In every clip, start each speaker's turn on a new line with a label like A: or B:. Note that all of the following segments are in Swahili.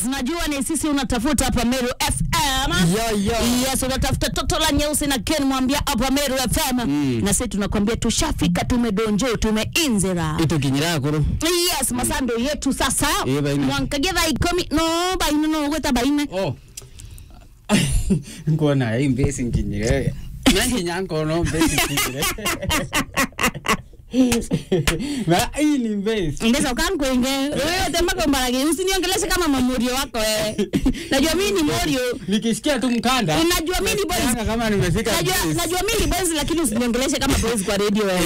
A: Najua ni sisi unatafuta hapa Meru FM.
B: Yo, yo.
A: Yes, unatafuta toto la nyeusi na Ken mwambia hapa Meru FM. Na sisi tunakwambia tushafika, tumedonjo, tumeinzira.
B: itukinyira kuru
A: Yes, masando yetu sasa.
B: Eh, baine.
A: Mwankagia thaa ikumi no baine no gweta baine.
B: oh nkona hii mbesi nkinyire nankinya nkono mbesi nkinyire na hii ni mbesi
A: Ndesa ukankwenge. Wewe temaka mbarage usiniongeleshe kama mamurio wako wewe. Najua mimi ni morio.
B: nikisikia tu mkanda
A: Unajua mimi ni boys.
B: nasikianga kama nimefika
A: Najua
B: mbesi.
A: najua mimi ni boys lakini usiniongeleshe kama boys kwa radio wewe.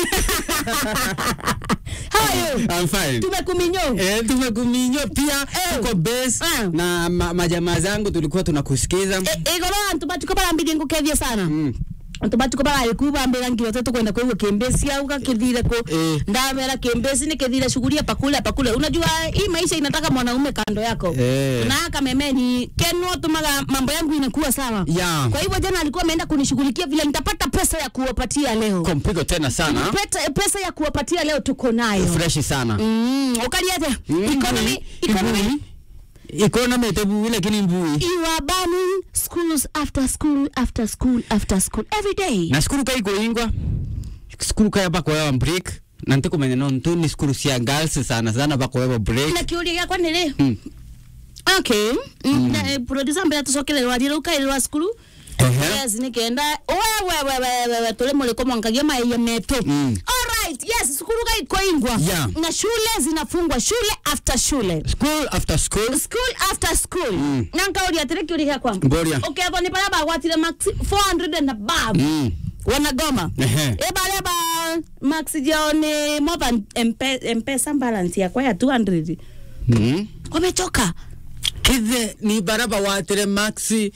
A: Hayo.
B: I'm fine.
A: Tumekuminyo.
B: Eh, tumekuminyo pia tuko base
A: Ah.
B: na ma, majamaa zangu tulikuwa tunakusikiza
A: igoro antu batuko barambithie ngukethie sana
B: Mm.
A: antu batuko baragiku bambira ngiro tatu kwenda kuigua kimbesi au kakithire ku
B: Eh.
A: ndamera kimbesi ni kithire shughuli hapa kule hapa kule unajua hii maisha inataka mwanaume kando yako
B: Eh.
A: na kamemeni keno tumaga mambo yangu inakuwa sawa
B: Yeah.
A: kwa hivyo jana alikuwa ameenda kunishughulikia vile nitapata pesa ya kuwapatia leo
B: kompigo tena sana
A: Peta, pesa ya kuwapatia leo tuko nayo
B: freshi sana
A: mm, ukaliete
B: Mm.
A: economy economy
B: economy tebu lakini mbui
A: you are banning schools after school after school after school every day
B: na skuru kaikoingwa skuru kaya bakoewa break na ntikumenya no ntu ni skuru cia girls sana sana bakoewa break
A: na kiuria giakwa nä rä
B: Mm.
A: okay Mm, na, eh, producer mbere tucokererwa rä rä u kairwa cukuru
B: Ehe.
A: yes nä kenda wewewewewe tå rä må rä ko mwankagia maia metå
B: Mm.
A: alright yes cukuru gaikoingwa
B: Yeah.
A: na shule zinafungwa shule after shule
B: school after school
A: school after school
B: Mm.
A: na nkauria atä rä kä å ria gäakwa
B: Mboria.
A: ukethwo nä barä bagwatire max 400 and above
B: Mm.
A: wanagoma
B: Ehe.
A: ä barä ba max jao nä more than Mpe- mpesa balance yakwa ya 200
B: Mm.
A: wamechoka
B: kithe ni baraba watire maxi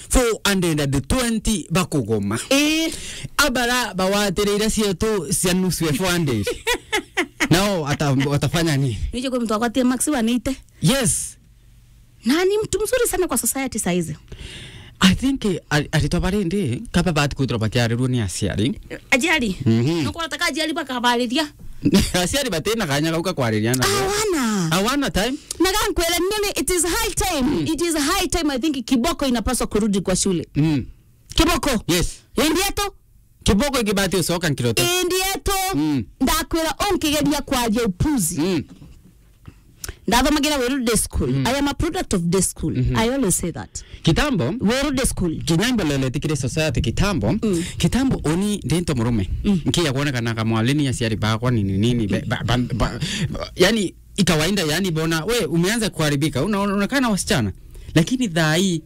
B: 420 bakugoma
A: ĩĩ
B: abara bawatire ira cietu cia nusu ya 400 nao ata, watafanya nini
A: nicho kwa mtu akwatie max wanite
B: yes
A: na ni mtu mzuri sana kwa society saizi
B: i think aritwa barindi kaba bati kwithirwa bakiarirwo ni aciari
A: ajali
B: Mhm.
A: nuko nataka ajali bakabarĩria
B: aciari batina kanya gauka kwariria na
A: awana
B: awana time
A: nagankwela nini it is high time it is high time i think kiboko inapaswa kurudi kwa shule
B: mm.
A: kiboko
B: yes
A: indieto
B: kiboko ikibati ucoka nkirote
A: indieto
B: Mm.
A: ndakwĩra ũnkigeria kwaria upuzi
B: mm.
A: ndathomagira wĩru day school i am a product of day school i always say that
B: kitambo
A: wĩru day school
B: kinyambelele tikire society kitambo
A: Mm.
B: kitambo oni ndinto murume nkiya kuonekana mwalini aciari bakwa nini nini be- ba, ba, ba, ba, yani ikawaida yani bona we umeanza kuharibika una- unaonekana wasichana lakini dhai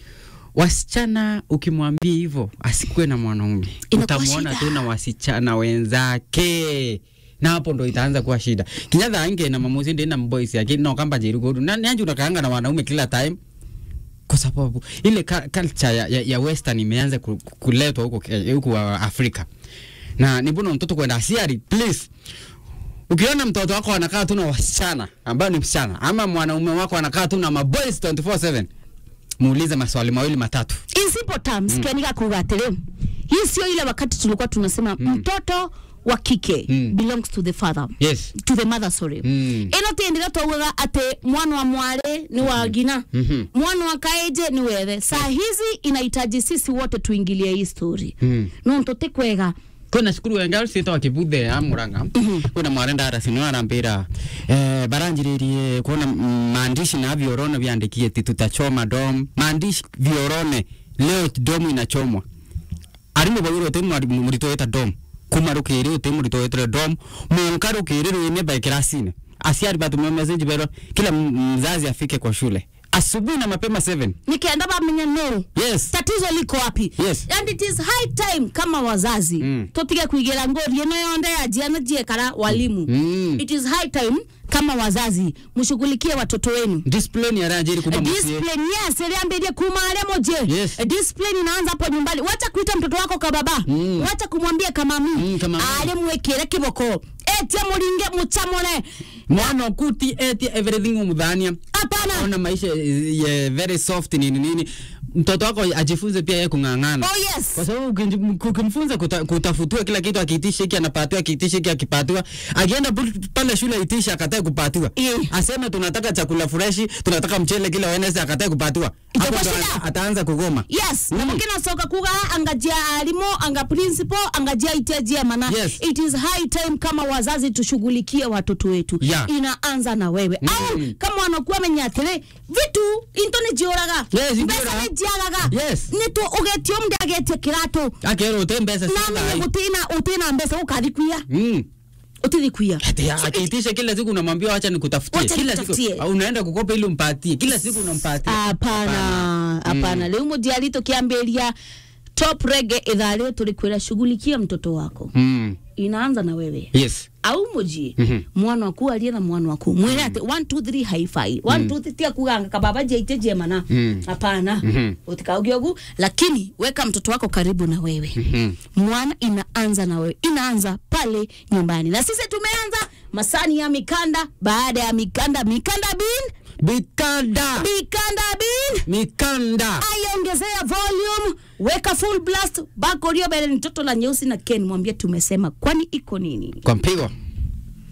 B: wasichana ukimwambia hivyo asikuwe na mwanaume
A: Inakuwa
B: utamwona
A: shida.
B: tu na wasichana wenzake na hapo ndo itaanza kuwa shida kinyatha ange na mamuzi ndi na mboys yake no kamba jiru godu na nyanju unakaanga na wanaume kila time kwa sababu ile ka- culture ya, ya, ya western imeanza ku- ku- kuletwa huko Ke- huko wa Afrika na ni mbona mtoto kwenda asiari please ukiona mtoto wako anakaa tu na wasichana ambao ni msichana ama mwanaume wako anakaa tu na maboys 24/7 muulize maswali mawili matatu
A: in simple terms mm. kianiga kuga atĩrĩ hii sio ile wakati tulikuwa tunasema mm. mtoto wa kike
B: Mm.
A: belongs to the father
B: yes
A: to the mother sorry
B: Mm.
A: ino tindire twaugaga atĩ mwana wa mwari ni wa ngina
B: Mhm.
A: mwana wa kaeje ni wethe saa hizi inahitaji sisi wote tuingilie hii story
B: Mm.
A: no ntote kwega
B: kwina cukuru wenga ciitwa kibuthe ya muranga kwina mware ndarasi no arambira eh, baranjiririe kuona mm, maandishi na viorone viandikie ti tutachoma dom maandishi viorone leo dom inachomwa arimu bagiro uti murito weta dom kuma rukiri uti murito wetire dom munka rukiri ruine by kirasine asiari batumia message bero kila m- mzazi afike kwa shule asubuhi na mapema 7
A: nikienda bamenya no
B: yes
A: tatizo liko wapi
B: Yes.
A: and it is high time kama wazazi
B: Mm.
A: tutige kuigira ngori ino yonde ya jiana jiekara walimu
B: Mm.
A: it is high time kama wazazi mshughulikie watoto wenu
B: discipline yaranjiri kuma musie
A: discipline yes iliambirie kuma ale moje
B: Yes.
A: discipline inaanza hapo nyumbani wacha kuita mtoto wako kababa
B: Mm.
A: wacha kumwambia kamami
B: Mm, kamami.
A: ale mwekere kiboko etia muringe muchamone
B: mwana okuti etia everything umuthania
A: hapana
B: ona maisha ye very soft nini nini mtoto wako ajifunze pia yeye kung'ang'ana
A: oh yes
B: kwa sababu ukinji- ukimfunza kuta, kutafutiwa kila kitu akiitisha hiki anapatiwa akiitisha hiki akipatiwa akienda pu- pale shule itisha akatae kupatiwa
A: Eh.
B: aseme tunataka chakula freshi tunataka mchele kila Wednesday akatae kupatiwa hapo
A: Itakuwa
B: ndo
A: shida.
B: ataanza kugoma
A: yes
B: Mm.
A: mm. nasoka kuga angajia alimo anga principal angajia itajia mana
B: Yes.
A: it is high time kama wazazi tushughulikie watoto wetu
B: Yeah.
A: inaanza na wewe
B: Mm.
A: au kama wanakuwa menyatere vitu into ni jioraga
B: Yes,
A: mbesa
B: injioraga.
A: ni jiagaga
B: Yes.
A: nitu ugetio mndu agetie kiratu
B: akero ute mbesa
A: namenye
B: sasa
A: gutina utina mbesa ukathikuia
B: mm.
A: utithikuia
B: Ati akiitisha kila siku unamwambia wacha nikutafutie
A: Wacha
B: kila siku
A: nikutafutie.
B: au unaenda kukopa ili umpatie kila siku unampatia
A: hapana hapana riu mujiari tukiambiria top rege ithaa riu tulikwira shughulikia mtoto wako
B: mm.
A: inaanza na wewe
B: yes
A: au mujie
B: Mhm.
A: mwana waku arie na mwana waku mwire ati 1 2 3 haifai 1 2 3 tia kuganga kababa jeite jemana
B: Mm.
A: hapana
B: Mhm.
A: utikaugia ugu lakini weka mtoto wako karibu na wewe
B: Mhm.
A: mwana inaanza na wewe inaanza pale nyumbani na sisi tumeanza masani ya mikanda baada ya mikanda mikanda bin
B: mikanda
A: mikanda bin
B: mikanda
A: aiongezea volume weka full blast bako rio mbele ni toto la nyeusi na ken mwambie tumesema kwani iko nini
B: kwa mpigo